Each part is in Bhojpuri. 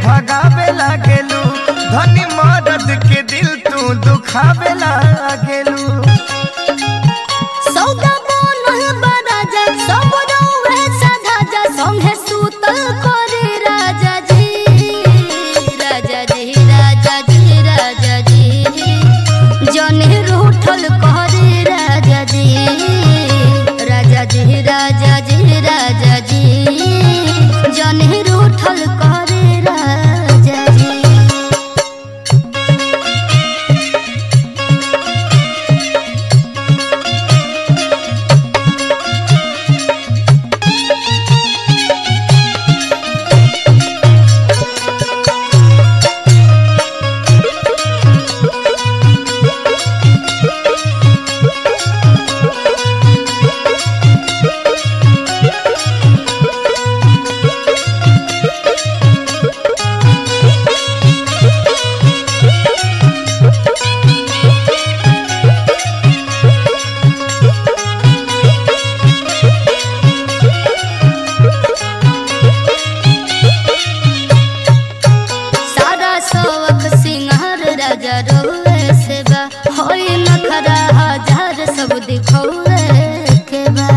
भगावे लागेलू धनी मदद के दिल तू दुखावे लागेलू सौदा बनल बा राजा सब रौवे साधा जा संगे सुतल करे राजा जी राजा जी राजा जी राजा जी जने रूठल करे राजा जी राजा जी राजा जी राजा जी जने रूठल करे राजा जी सारा शौक सिंगार राजा रोए से बा होई नखरा हजार सब दिखौए के बा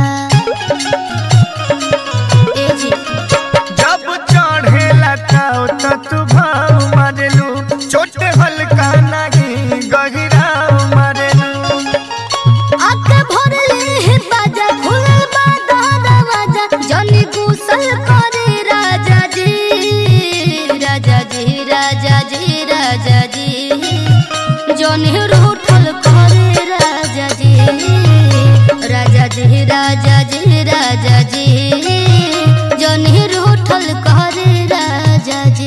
ए जी जब चढ़ेला ताव त तू भाव मारेलू छोटे हल्का नहीं गहिरा मारेलू आके भरले हे बाजा खुलल बा दरवाजा जनी गुसल करे राजा जी राजा जी राजा जी राजा जी जनी रूठल करे राजा जी राजा जी राजा जी राजा जी जनी रूठल करे राजा जी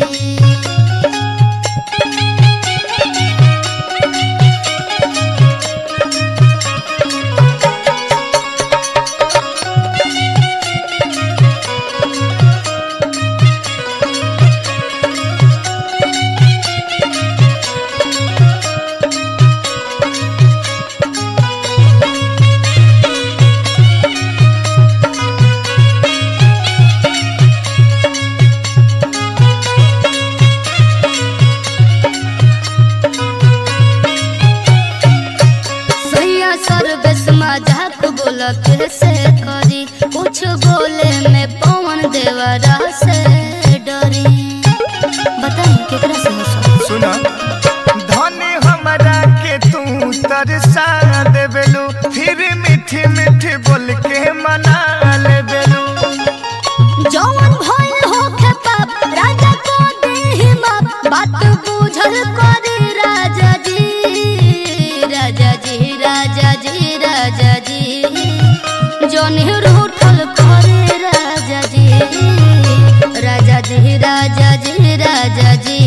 सैया सर्वेश मजाक बोल कैसे करी कुछ बोले में पवन देवरा से डरी बताई केकरा से हंसो सुना धनी हमरा के तू तरसा देबेलू फिर मीठी मीठी बोल के मना लेबेलू जौन भइल होखे पाप राजा को देहि माप बात बुझल करी राजा जी राजा जी राजा जी राजा जी जौन रूठल करे राजा जी राजा जी राजा जी राजा जी